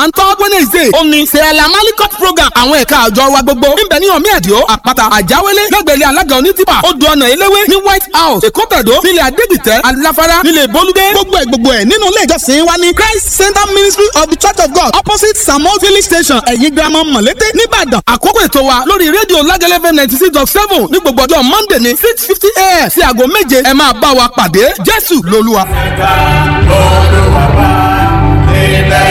and third wednesday ó ní sẹ́ẹ̀lá malikot program àwọn ẹ̀ka àjọ wa gbogbo níbẹ̀ ní ọ̀mí ẹ̀díọ́ àpáta àjáwélé lẹ́gbẹ̀lẹ́ alága onítìpà odò ọ̀nà eléwé ní white house èkó tẹ̀dó nílẹ̀ adégbìtẹ́ aláfárá nílẹ̀ bolúdé gbogbo ẹ̀ gbogbo ẹ̀ nínú ilé ìjọsìn wa ní christ center ministry of the church of god opposite samuel village station ẹ̀yìn girama mọ̀lété nìbàdàn àkókò ètò wa lórí rédíò lágẹ́lẹ́fẹ́ ninety six dot seven ní gbogbo ọjọ́ monday ní six fifty a.m. sí aago méje ẹ máa bá wa pàdé jésù lolúwa. ẹ̀ka olùwàbà ilẹ̀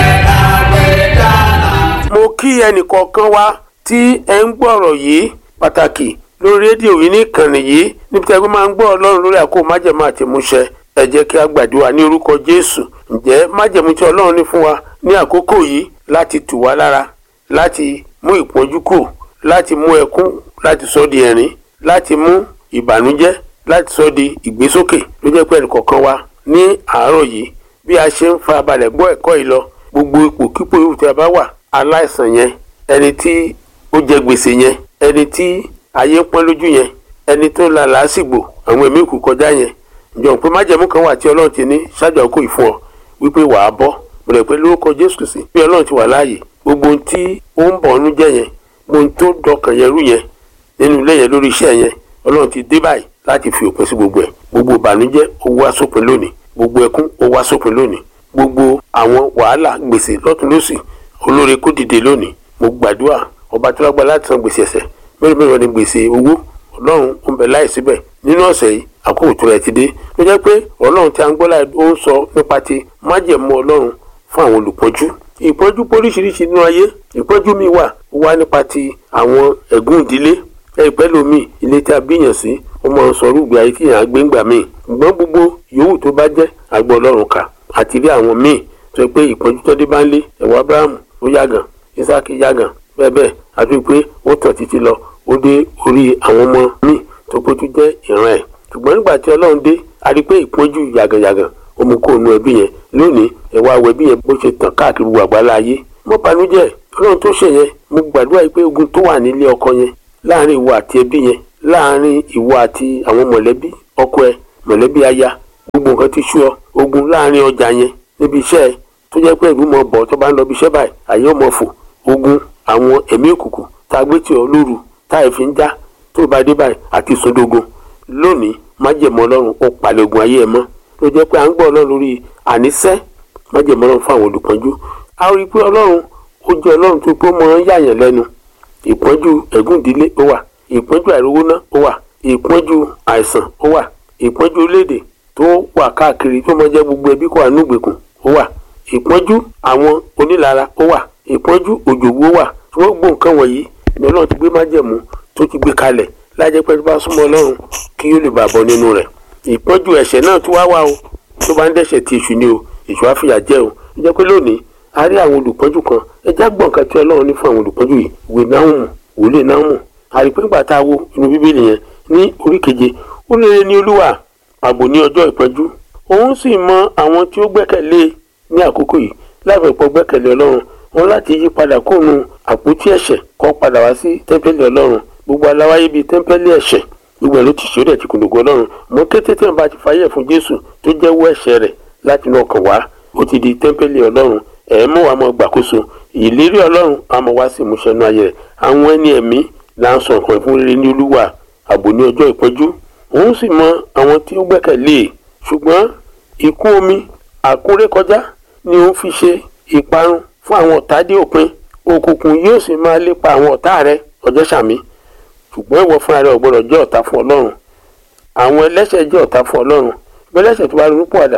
àgbẹ̀dá. mo kí ẹnìkọ̀ọ̀kan wa tí ẹ ń gbọ́rọ̀ yìí pàtàkì lórí rédíò yìí ní ìkànnì yìí níbi tí ẹgbẹ́ máa ń gbọ́ ọlọ́run lórí àkókò májẹ̀mú àti ìmúṣẹ ẹ jẹ́ kí a gbàdúrà ní orúkọ jésù ǹjẹ́ májẹ̀mú tí ọlọ́run ní fún wa ní àkókò yìí láti tù wá lára láti mú ìpọ́njú kù láti mú ẹkún láti sọ di ẹ̀rín láti mú ìbànújẹ́ láti sọ di ìgbésókè ló jẹ́ pé ẹnìkọ̀ọ̀kan wa ní àárọ̀ yìí bí a ṣe ń farabalẹ̀ gbọ́ ẹ̀kọ́ yìí lọ gbogbo ipòkípò yòówù tí a bá wà aláìsàn yẹn ẹni tí ó jẹ gbèsè yẹn ẹni tí ayé ń pọ́n lójú yẹn ẹni tó la làásìgbò àwọn ẹ̀mí òkú kọjá yẹn ǹjọ́ pé májẹ̀mú kan wà tí ọlọ́run ti ní ṣáájú àkókò ìfún ọ wípé wàá bọ́ mo rẹ̀ pé lórúkọ jésù kìsì bí ọlọ́run ti wà láàyè gbogbo ohun tí ó ń bọ̀ ọ́nú jẹ́ yẹn gbogbo ohun tó dọkàn yẹn rú yẹn nínú ilé yẹn lórí iṣẹ́ yẹn ọlọ́run ti dé báyìí láti fi òpin sí gbogbo ẹ̀ gbogbo ìbànújẹ́ ó wá sópin lónìí gbogbo ẹkún ó wá sópin lónìí gbogbo àwọn wàhálà gbèsè lọ́tún lọ́sì olóore kó dìde lónìí mo gbàdúrà ọba tó lágbára láti san gbèsè ẹ̀ṣẹ̀ mẹ́rin mẹ́rin ni gbèsè owó ọlọ́run ó ń bẹ láì síbẹ̀ nínú ọ̀sẹ̀ yìí àkókò tó rẹ̀ ti dé ló jẹ́ pé ọlọ́run tí a ń gbọ́ láì ó ń sọ nípa ti májẹ̀mú ọlọ́run fún àwọn olùpọ́njú ìpọ́njú póríṣiríṣi nínú ayé ìpọ́njú mi wà ó wá nípa ti àwọn ẹ̀gún ìdílé ẹ̀pẹ́ lomi ilé tí a bíyàn sí ó máa ń sọ rúgbìn ayé tíyàn á gbé ńgbà míì ṣùgbọ́n gbogbo yòówù tó bá jẹ́ àgbọ̀ ọlọ́run kà àti rí àwọn míì tó yẹ pé ìpọ́njú tó dé bá ń lé ẹ̀wọ̀ abrahamu ó yàgàn isaac yàgàn bẹ́ẹ̀ bẹ́ẹ̀ àti pé ó tàn títí lọ ó dé orí àwọn ọmọ míì tó pé tó jẹ́ ìran ẹ̀ ṣùgbọ́n nígbà tí ọlọ́run dé a rí pé ìpọ́njú yàgànyàgàn ó mú kó nu ẹbí yẹn lónìí ẹ̀wọ̀ awọ ẹbí yẹn bó ṣe tàn káàkiri gbogbo àgbálá ayé mo banújẹ́ ọlọ́run tó ṣe yẹn mo gbàdúrà yìí pé ogun tó wà nílé ọkọ yẹn láàrin ìwọ àti ẹbí yẹn láàrin ìwọ àti àwọn mọ̀lẹ́bí ọkọ ẹ mọ̀lẹ́bí aya gbogbo nǹkan ti sú ọ ogun láàrin ọjà yẹn níbi iṣẹ́ ẹ tó jẹ́ pé ìlú mọ̀ bọ̀ tó bá ń lọ bí iṣẹ́ báyìí àyè ọmọ fò ogun àwọn ẹ̀mí òkùnkùn tá a gbé tì ọ́ lóru tá a fi ń já tó bá dé báyìí àti ìsúndógún lónìí májèmọ́ ọlọ́run ó palẹ̀ ogun ayé ẹ mọ́ ló jẹ́ pé à ń gbọ́ ọlọ́run lórí àníṣẹ́ májèmọ́ ọlọ́run fún àwọn olùpọ́njú a rí i pé ọlọ́run ó jẹ́ ọlọ́run tó pé ó mọ yàyàn lẹ́nu ìpọ́njú ẹ̀gún ìdílé ó wà ìpọ́njú àìrówóná ó wà ìpọ́njú àìsàn ó wà ìpọ́njú orílẹ̀-èdè tó wà káàkiri tó mọ jẹ́ gbogbo ẹbí kó wà núgbèkùn ó wà ìpọ́njú àwọn onílara ó wà ìpọ́njú òjòwú ó wà tí wọ́n gbọ́ nǹkan wọ̀nyí ni ọlọ́run ti gbé májẹ̀mú tó ti gbé kalẹ̀ lájẹ́ pé tó bá súnmọ́ ọlọ́run kí yóò lè bà bọ́ nínú rẹ̀ ìpọ́njú ẹ̀ṣẹ̀ náà tó wá wá o tó bá ń dẹ́ṣẹ̀ ti èṣù ni o èṣù àfìyà jẹ́ o ó jẹ́ pé lónìí a rí àwọn olùpọ́njú kan ẹjá gbọ̀n kan tí ọlọ́run ní fún àwọn olùpọ́njú yìí ìwé náhùn wòlé náhùn àrípé ńgbà tá a wo inú bíbélì yẹn ní orí keje ó lè ní olúwa ààbò ní ọjọ́ ìpọ́njú òun sì mọ àwọn tí ó gbẹ́kẹ̀lé ní àkókò yìí láìpẹ́ pọ̀ gbẹ́kẹ̀lé ọlọ́run wọn láti yí padà kóònù àpótí ẹ̀ṣẹ̀ kó padà wá sí tẹ́ḿpẹ́lì ọlọ́run gbogbo aláwáyé bíi tẹ́ḿpẹ́lì ẹ̀ṣẹ̀ gbogbo ẹ̀ ló ti ṣòro ẹ̀ ti kùndùkú ọlọ́run mọ kété tí wọn bá ti fàyè fún jésù tó jẹ́wọ́ ẹ̀ṣẹ̀ rẹ̀ láti inú ọkàn wá ó ti di tẹ́ḿpẹ́lì ọlọ́run ẹ̀ mú wa mọ gbàkóso ìlérí ọlọ́run àmọ́ wá sí ìmúṣẹ inú ayé rẹ̀ àwọn ẹni ẹ̀mí là ń sọ nǹkan fún rere ní olúwa ààbò ní ọjọ́ ìpọ́njú òun sì mọ àwọn tí ó gbẹ́kẹ̀lé e ṣùgbọ́n ikú omi àkúrékọjá ni òun fi ṣe ìparun fún àwọn ọ̀tá dé òpin òkùnkùn yóò sì máa lépa àwọn ọ̀tá rẹ̀ ọjọ́ sàmí ṣùgbọ́n ìwọ fúnra rẹ̀ ò gbọ́dọ̀ jẹ́ ọ̀tá fún ọlọ́run àwọn ẹlẹ́ṣẹ̀ jẹ́ ọ̀tá fún ọlọ́run bẹ́lẹ́ṣẹ̀ tó bá ronú pọ̀àdà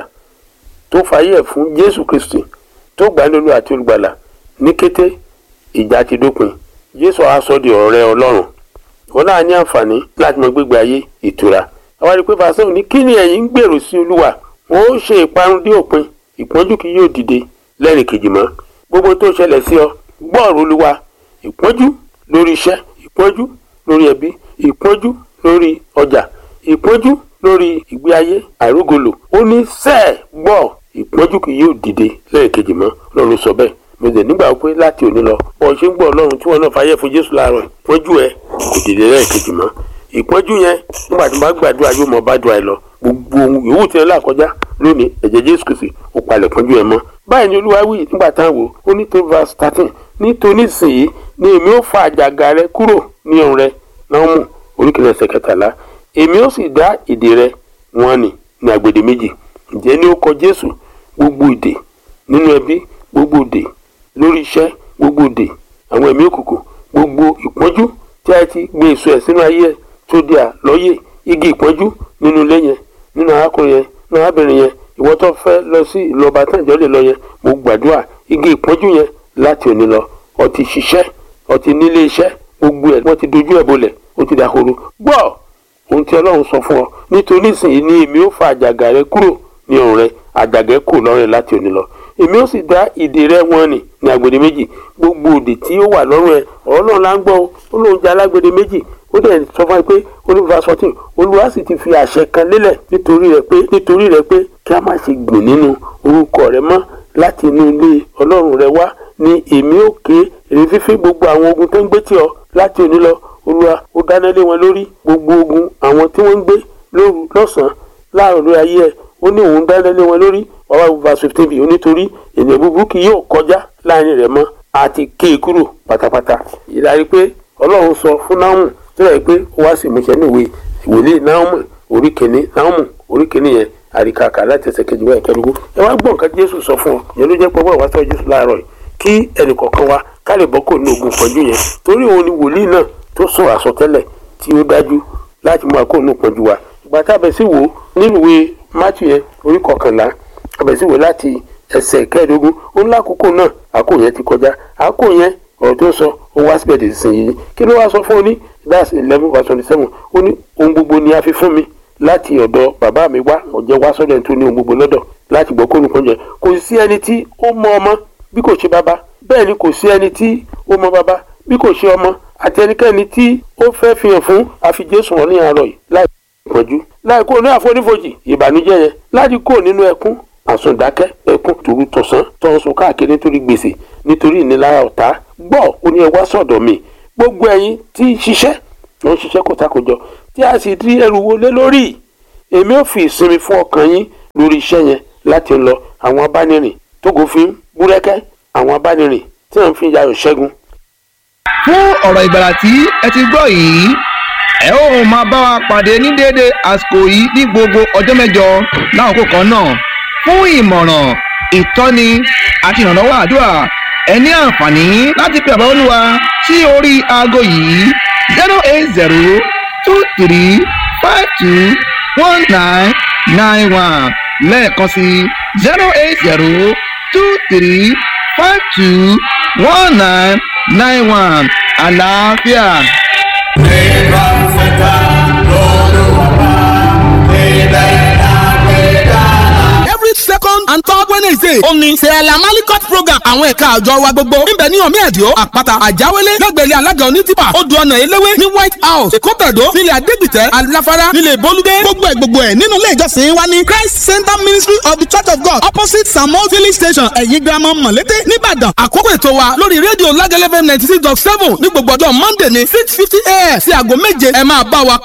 tó fàyè ẹ̀ fún jésù kristi tó gbà lólu àti olùgbàlà ní kété ìjà ti dópin jésù á sọ di ọ̀rẹ́ ọlọ́run wọn náà ní àǹfààní láti mọ gbégbé ayé ìtura àwọn àdìpé fàṣẹwò ní kí ni ẹ̀yin ń gbèrò sí olúwa wọn ó ṣe ìparun dé òpin ìpọ́njú kì yóò dìde lẹ́rìn kejì mọ́ gbogbo tó ṣẹlẹ̀ sí ọ gbọ́ ọ̀rọ̀ olúwa ìpọ́njú lórí iṣẹ́ ìpọ́njú lórí ẹbí ìpọ́njú lórí ọjà ìpọ́njú lórí ìgbé ayé àìrógolo ó ní sẹ́ẹ̀ gbọ́ ìpọ́njú kì yóò dìde lẹ́rìn kejì mọ́ lọ́run sọ bẹ́ẹ̀ mo dẹ̀ nígbà pé láti òní lọ bọ́ ṣe ń gbọ́ ọlọ́run tí wọ́n náà fàyè fún jésù láàárọ̀ ìpọ́njú ẹ kò dìde lẹ́rìn kejì mọ́ ìpọ́njú yẹn nígbà tí wọ́n bá gbàdúrà yóò mọ bá dùn àì lọ gbogbo gbogbo ohun yòówù tí ẹ là kọjá lónìí ẹ̀jẹ̀ jésù kìsì ó palẹ̀ pọ́njú ẹ mọ́ báyìí ni olúwa wí nígbà tá à ń wò ó ní tó verse thirteen nítorí sèyí ni èmi ó fa àjàgà rẹ kúrò ní ọ̀run rẹ náà mú oríkèlè ẹsẹ̀ kẹtàlá èmi ó sì dá ìdè rẹ wọn nì ní agbèdè méjì ǹjẹ́ ní ó kọ jésù gbogbo ìdè nínú ẹbí gbogbo ìdè lórí iṣẹ́ gbogbo ìdè àwọn ẹ̀mí òkùnkùn gbogbo ìpọ́njú tí a ti gbé èso ẹ̀ sínú ayé ẹ̀ tó di àlọ́yè igi ìpọ́njú nínú ilé yẹn nínú arákùnrin yẹn nínú arábìnrin yẹn ìwọ tó fẹ́ lọ sí ìlọba tán ìjọ lè lọ yẹn mo gbàdúrà igi ìpọ́njú yẹn láti òní lọ ọtí ṣiṣẹ́ ọtí nílé iṣẹ́ gbogbo ẹ̀ wọ́n ti dojú ẹ̀ bolẹ̀ ó ti dàhoro gbọ́ ohun tí ọlọ́run sọ fún ọ nítorí ìsìn ni èmi ó fa àjàgà rẹ kúrò ní ọ̀run rẹ àjàgà ẹ kúrò lọ́rùn rẹ láti òní lọ èmi ó sì dá ìdè rẹ wọn nì ní agbede méjì gbogbo òdè tí ó wà lọ́rùn ẹ ọ̀rọ̀ náà la ń gbọ́ o ó lóun jẹ́ alágbede méjì ó dẹ̀ sọ fún wa pé olùfà fourteen olúwa sì ti fi àṣẹ kan lélẹ̀ nítorí rẹ pé nítorí rẹ pé kí a má ṣe gbìn nínú orúkọ rẹ mọ́ láti inú ilé ọlọ́run rẹ wá ni èmi ó ké èrè fífín gbogbo àwọn ogun tó ń gbé tì ọ láti òní lọ olúwa ó dáná lé wọn lórí gbogbo ogun àwọn tí wọ́n ń gbé lóru lọ́sàn-án láàrọ̀ lórí ayé ẹ̀ ó ní òun dáná lé wọn lórí ọwọ́ verse fifteen bí onítorí ènìyàn búburú kì yóò kọjá láàrin rẹ̀ mọ́ àti ké e kúrò pátápátá ìdarí pé ọlọ́run sọ fún náàmù tó yẹ pé ó wá sí ìmúṣẹ níwèé ìwòlé náàmù orí kìíní náàmù orí kìíní yẹn àríkàkà láti ẹsẹ̀ kejì wáyé kẹrùgún ẹ wá gbọ́ nǹkan jésù sọ fún ọ yẹn ló jẹ́ pé ọgbọ́n wá sọ jésù láàárọ̀ yìí kí ẹnìkọ̀ọ̀kan wa ká lè bọ́ kò ní ogun pọ̀jù yẹn torí òun ni wòlíì náà tó sọ àsọtẹ́lẹ̀ tí ó dájú láti mú àkóònù pọ̀jù wa ìgbà tá a bẹ̀ sí wò ó nínú ìwé mátù yẹn orí kọkànlá a bẹ̀ sí wò láti ẹsẹ̀ kẹẹ̀ẹ́dógún ó ní lákòókò náà àkóò yẹn ti kọjá àkóò yẹn ọ̀rọ̀ tó sọ ó wá síbẹ̀ dé sísìn yìí kí ló wá sọ fún ọ ní that's eleven verse twenty seven ó ní ohun gbogbo ni a fi fún mi láti ọ̀dọ̀ bàbá mi wá ọ̀jẹ̀ wá sọ́dọ̀ ẹni tó ní ohun gbogbo lọ́dọ̀ láti gbọ́ kó nìkan jẹ kò sí ẹni tí ó mọ ọmọ bí kò ṣe bàbá bẹ́ẹ̀ ni kò sí ẹni tí ó mọ bàbá bí kò ṣe ọmọ àti ẹnikẹ́ni tí ó fẹ́ fihàn fún àfi Jésù wọn ní àárọ̀ yìí láì ìpọ́njú láì kúrò ní àfonífojì ìbànújẹ́ yẹn láti kúrò nínú ẹkún àsùndákẹ́ ẹkún tòru tọ̀sán tọ̀sùn káàkiri nítorí gbèsè nítorí ìnilára ọ̀tá gbọ́ ó ní ẹ wá sọ̀dọ̀ mi gbogbo ẹ̀yin tí ń ṣiṣẹ́ ló ń ṣiṣẹ́ kòtàkòjọ tí a sì di ẹrù wọlé lórí èmi ò fi ìsinmi fún ọkàn yín lórí iṣẹ́ yẹn láti lọ àwọn abánirìn tógo fi ń búrẹ́kẹ́ àwọn abánirìn tí wọ́n fi ń yayọ̀ ṣẹ́gun. fún ọ̀rọ̀ ìgbàlà tí ẹ ti gbọ́ yìí ẹ ó máa bá wa pàdé ní déédéé àsìkò yìí ní gbogbo ọjọ́ mẹ́jọ láàkókò kan náà fún ìmọ̀ràn ìtọ́ni àti ìrànlọ́wọ́ àdúrà ẹ ní àǹfààní láti pe àbá olúwa sí orí aago yìí zero eight zero two three five two one nine nine one lẹ́ẹ̀kan sí zero eight zero two three five two one nine nine one àlàáfíà. Nígbà fẹ́ta lọ́lọ́wọ́ bá ilẹ̀ àgbẹ̀dá. every second and third wednesday ó ní sẹ́ẹ̀lá malikot program àwọn ẹ̀ka àjọ wa gbogbo níbẹ̀ ní ọ̀mí ẹ̀díọ́ àpáta àjáwélé lẹ́gbẹ̀lẹ́ alága onítìpà odò ọ̀nà eléwé ní white house èkó tẹ̀dó nílẹ̀ adégbìtẹ́ aláfárá nílẹ̀ bolúdé gbogbo ẹ̀ gbogbo ẹ̀ nínú ilé ìjọsìn wa ní christ center ministry of the church of god opposite samuel village station ẹ̀yìn girama mọ̀lété nìbàdàn àkókò ètò wa lórí rédíò lágẹ́lẹ́fẹ́ ninety six dot seven ní gbogbo ọjọ́ monday ní six fifty a.m. sí aago méje ẹ máa bá wa